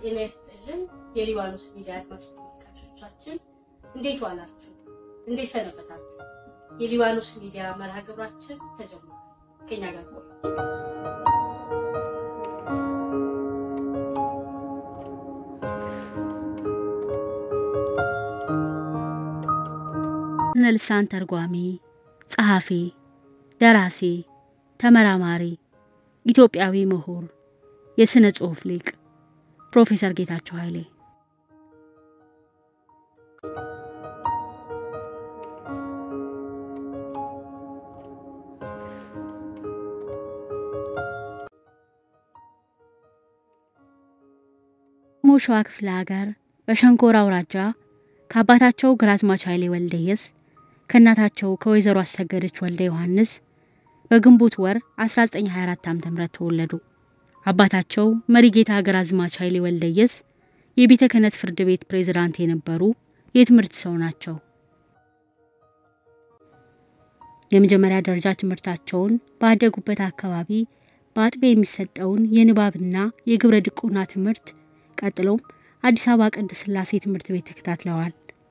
ጤና ይስጥልን የሊባኖስ ሚዲያ አድማጭ ተመልካቾቻችን እንዴት ዋላችሁ? እንዴት ሰነበታችሁ? የሊባኖስ ሚዲያ መርሃ ግብራችን ተጀምሯል። ከኛ ጋር ቆዩ። ስነ ልሳን ተርጓሚ፣ ጸሐፊ፣ ደራሲ፣ ተመራማሪ፣ ኢትዮጵያዊ ምሁር፣ የስነ ጽሑፍ ሊቅ ፕሮፌሰር ጌታቸው ኃይሌ ሞ ሸዋ ክፍለ ሀገር በሸንኮራ አውራጃ ከአባታቸው ግራዝማች ኃይሌ ወልደየስ ከእናታቸው ከወይዘሮ አሰገደች ወልደ ዮሐንስ በግንቦት ወር 1924 ዓ.ም ተወለዱ። አባታቸው መሪጌታ ግራዝማች ኃይሌ ወልደየስ የቤተ ክህነት ፍርድ ቤት ፕሬዝዳንት የነበሩ የትምህርት ሰው ናቸው። የመጀመሪያ ደረጃ ትምህርታቸውን ባደጉበት አካባቢ በአጥቢያ የሚሰጠውን የንባብና የግብረ ድቁና ትምህርት ቀጥሎም አዲስ አበባ ቅድስት ሥላሴ ትምህርት ቤት ተከታትለዋል።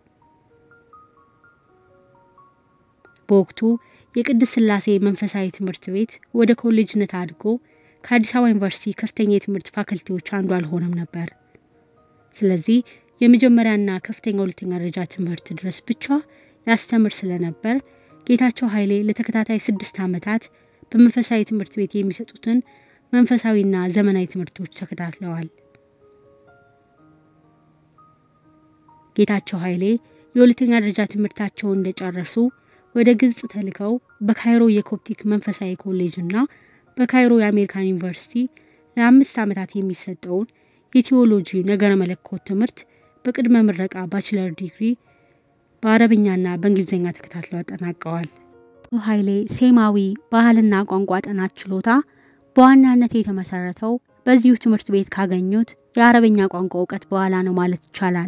በወቅቱ የቅድስት ሥላሴ መንፈሳዊ ትምህርት ቤት ወደ ኮሌጅነት አድጎ ከአዲስ አበባ ዩኒቨርሲቲ ከፍተኛ የትምህርት ፋክልቲዎች አንዱ አልሆነም ነበር። ስለዚህ የመጀመሪያና ከፍተኛ ሁለተኛ ደረጃ ትምህርት ድረስ ብቻ ያስተምር ስለነበር ጌታቸው ኃይሌ ለተከታታይ ስድስት ዓመታት በመንፈሳዊ ትምህርት ቤት የሚሰጡትን መንፈሳዊና ዘመናዊ ትምህርቶች ተከታትለዋል። ጌታቸው ኃይሌ የሁለተኛ ደረጃ ትምህርታቸውን እንደጨረሱ ወደ ግብጽ ተልከው በካይሮ የኮፕቲክ መንፈሳዊ ኮሌጅ እና በካይሮ የአሜሪካን ዩኒቨርሲቲ ለአምስት ዓመታት የሚሰጠውን የቴዎሎጂ ነገረ መለኮት ትምህርት በቅድመ ምረቃ ባችለር ዲግሪ በአረብኛና በእንግሊዝኛ ተከታትለው አጠናቀዋል። ኃይሌ ሴማዊ ባህልና ቋንቋ ጥናት ችሎታ በዋናነት የተመሰረተው በዚሁ ትምህርት ቤት ካገኙት የአረብኛ ቋንቋ እውቀት በኋላ ነው ማለት ይቻላል።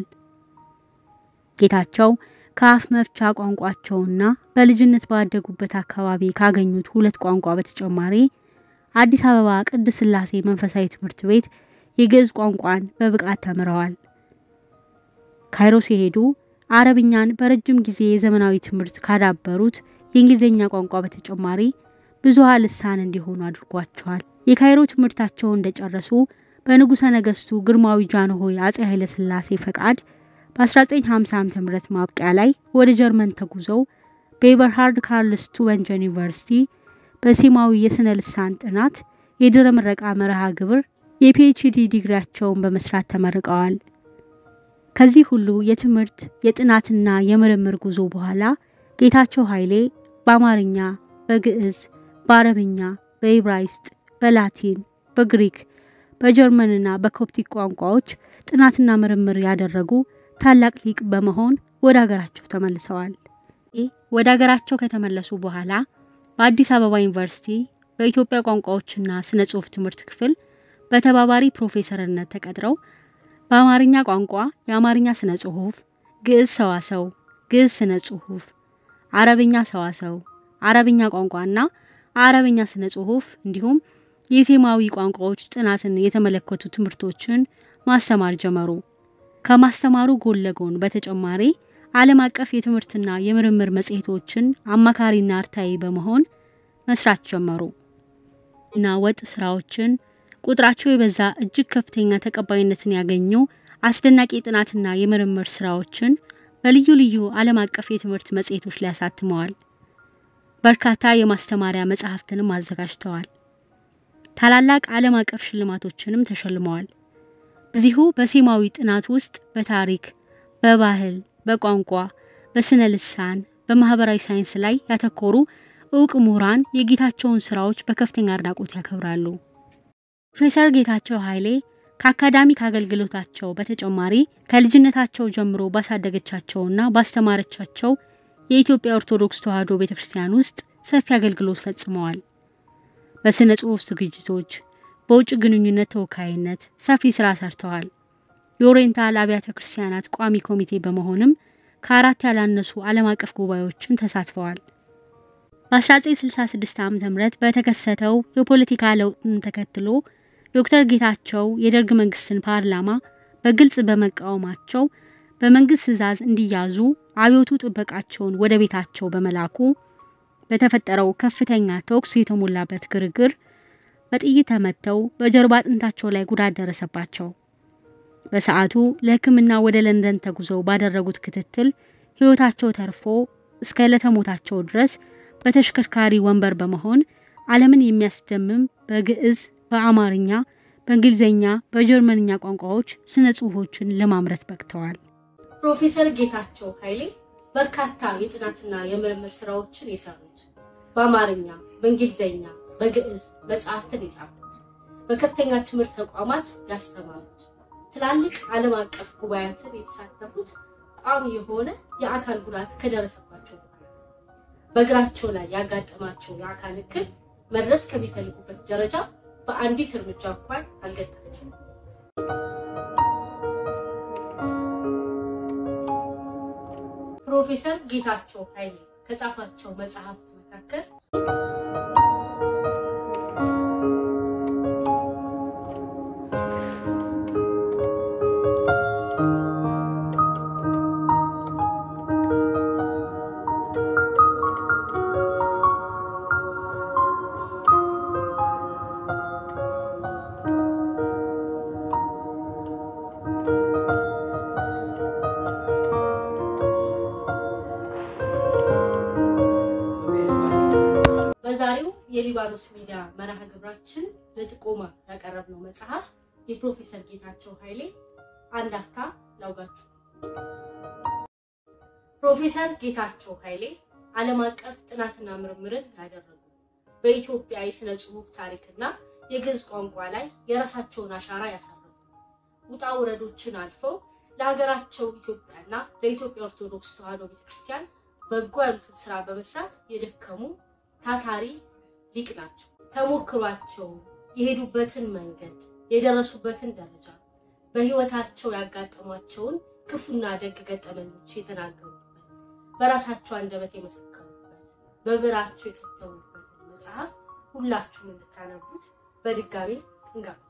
ጌታቸው ከአፍ መፍቻ ቋንቋቸውና በልጅነት ባደጉበት አካባቢ ካገኙት ሁለት ቋንቋ በተጨማሪ አዲስ አበባ ቅድስት ሥላሴ መንፈሳዊ ትምህርት ቤት የግዕዝ ቋንቋን በብቃት ተምረዋል። ካይሮ ሲሄዱ አረብኛን በረጅም ጊዜ የዘመናዊ ትምህርት ካዳበሩት የእንግሊዝኛ ቋንቋ በተጨማሪ ብዙሃ ልሳን እንዲሆኑ አድርጓቸዋል። የካይሮ ትምህርታቸውን እንደጨረሱ በንጉሠ ነገሥቱ ግርማዊ ጃንሆይ አጼ ኃይለ ሥላሴ ፈቃድ በ1950 ዓ.ም ማብቂያ ላይ ወደ ጀርመን ተጉዘው በኤበርሃርድ ካርልስ ቱበንጀን ዩኒቨርሲቲ በሴማዊ የስነ ልሳን ጥናት የድረ ምረቃ መርሃ ግብር የፒኤችዲ ዲግሪያቸውን በመስራት ተመርቀዋል። ከዚህ ሁሉ የትምህርት የጥናትና የምርምር ጉዞ በኋላ ጌታቸው ኃይሌ በአማርኛ፣ በግዕዝ፣ በአረብኛ፣ በኢብራይስጥ፣ በላቲን፣ በግሪክ፣ በጀርመንና በኮፕቲክ ቋንቋዎች ጥናትና ምርምር ያደረጉ ታላቅ ሊቅ በመሆን ወደ ሀገራቸው ተመልሰዋል። ወደ ሀገራቸው ከተመለሱ በኋላ በአዲስ አበባ ዩኒቨርሲቲ በኢትዮጵያ ቋንቋዎችና ስነ ጽሑፍ ትምህርት ክፍል በተባባሪ ፕሮፌሰርነት ተቀጥረው በአማርኛ ቋንቋ የአማርኛ ስነ ጽሑፍ፣ ግዕዝ ሰዋሰው፣ ግዕዝ ስነ ጽሑፍ፣ አረብኛ ሰዋሰው፣ አረብኛ ቋንቋና አረብኛ ስነ ጽሑፍ እንዲሁም የሴማዊ ቋንቋዎች ጥናትን የተመለከቱ ትምህርቶችን ማስተማር ጀመሩ። ከማስተማሩ ጎን ለጎን በተጨማሪ ዓለም አቀፍ የትምህርትና የምርምር መጽሔቶችን አማካሪና አርታኢ በመሆን መስራት ጀመሩ እና ወጥ ስራዎችን ቁጥራቸው የበዛ እጅግ ከፍተኛ ተቀባይነትን ያገኙ አስደናቂ ጥናትና የምርምር ስራዎችን በልዩ ልዩ ዓለም አቀፍ የትምህርት መጽሔቶች ላይ አሳትመዋል። በርካታ የማስተማሪያ መጽሐፍትንም አዘጋጅተዋል። ታላላቅ ዓለም አቀፍ ሽልማቶችንም ተሸልመዋል። እዚሁ በሴማዊ ጥናት ውስጥ በታሪክ፣ በባህል፣ በቋንቋ፣ በስነ ልሳን፣ በማህበራዊ ሳይንስ ላይ ያተኮሩ እውቅ ምሁራን የጌታቸውን ስራዎች በከፍተኛ አድናቆት ያከብራሉ። ፕሮፌሰር ጌታቸው ኃይሌ ከአካዳሚክ አገልግሎታቸው በተጨማሪ ከልጅነታቸው ጀምሮ ባሳደገቻቸውና ባስተማረቻቸው የኢትዮጵያ ኦርቶዶክስ ተዋሕዶ ቤተክርስቲያን ውስጥ ሰፊ አገልግሎት ፈጽመዋል። በስነ ጽሑፍ ዝግጅቶች፣ በውጭ ግንኙነት ተወካይነት ሰፊ ስራ ሰርተዋል። የኦሪየንታል አብያተ ክርስቲያናት ቋሚ ኮሚቴ በመሆንም ከአራት ያላነሱ ዓለም አቀፍ ጉባኤዎችን ተሳትፈዋል። በ1966 ዓ.ም በተከሰተው የፖለቲካ ለውጥን ተከትሎ ዶክተር ጌታቸው የደርግ መንግስትን ፓርላማ በግልጽ በመቃወማቸው በመንግስት ትዕዛዝ እንዲያዙ አብዮቱ ጥበቃቸውን ወደ ቤታቸው በመላኩ በተፈጠረው ከፍተኛ ተኩስ የተሞላበት ግርግር በጥይት ተመተው በጀርባ አጥንታቸው ላይ ጉዳት ደረሰባቸው። በሰዓቱ ለሕክምና ወደ ለንደን ተጉዘው ባደረጉት ክትትል ሕይወታቸው ተርፎ እስከ ዕለተ ሞታቸው ድረስ በተሽከርካሪ ወንበር በመሆን ዓለምን የሚያስደምም በግዕዝ፣ በአማርኛ፣ በእንግሊዝኛ፣ በጀርመንኛ ቋንቋዎች ስነ ጽሑፎችን ለማምረት በቅተዋል። ፕሮፌሰር ጌታቸው ኃይሌ በርካታ የጥናትና የምርምር ስራዎችን የሰሩት በአማርኛ፣ በእንግሊዝኛ፣ በግዕዝ መጽሐፍትን የጻፉት በከፍተኛ ትምህርት ተቋማት ያስተማሩት ትላልቅ ዓለም አቀፍ ጉባኤያትን የተሳተፉት ቋሚ የሆነ የአካል ጉዳት ከደረሰባቸው በእግራቸው ላይ ያጋጠማቸው የአካል እክል መድረስ ከሚፈልጉበት ደረጃ በአንዲት እርምጃ እንኳን አልገጠመችም። ፕሮፌሰር ጌታቸው ኃይሌ ከጻፋቸው መጽሐፍት መካከል በዛሬው የሊባኖስ ሚዲያ መርሃ ግብራችን ለጥቆማ ያቀረብነው መጽሐፍ የፕሮፌሰር ጌታቸው ኃይሌ አንድ አፍታ ላውጋችሁ። ፕሮፌሰር ጌታቸው ኃይሌ ዓለም አቀፍ ጥናትና ምርምርን ያደረጉ በኢትዮጵያ የሥነ ጽሑፍ ታሪክና የግዕዝ ቋንቋ ላይ የራሳቸውን አሻራ ያሳረፉ ውጣ ውረዶችን አልፈው ለሀገራቸው ኢትዮጵያና ለኢትዮጵያ ኦርቶዶክስ ተዋሕዶ ቤተክርስቲያን በጎ ያሉትን ስራ በመስራት የደከሙ ታታሪ ሊቅ ናቸው። ተሞክሯቸው የሄዱበትን መንገድ የደረሱበትን ደረጃ በህይወታቸው ያጋጠሟቸውን ክፉና ደግ ገጠመኞች የተናገሩበት በራሳቸው አንደበት የመሰከሩበት በብዕራቸው የከተሙበትን መጽሐፍ ሁላችሁም እንድታነቡት በድጋሚ እንጋብዛለን።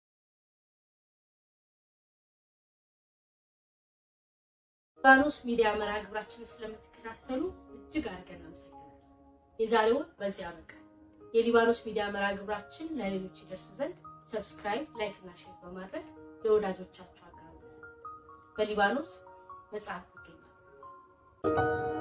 ሊባኖስ ሚዲያ መርሃ ግብራችንን ስለምትከታተሉ እጅግ አድርገን አመሰግናለን። የዛሬውን በዚህ አበቃ። የሊባኖስ ሚዲያ መርሃ ግብራችን ለሌሎች ይደርስ ዘንድ ሰብስክራይብ፣ ላይክ እና ሼር በማድረግ ለወዳጆቻችሁ አጋሩ። በሊባኖስ መጽሐፍ ይገኛል።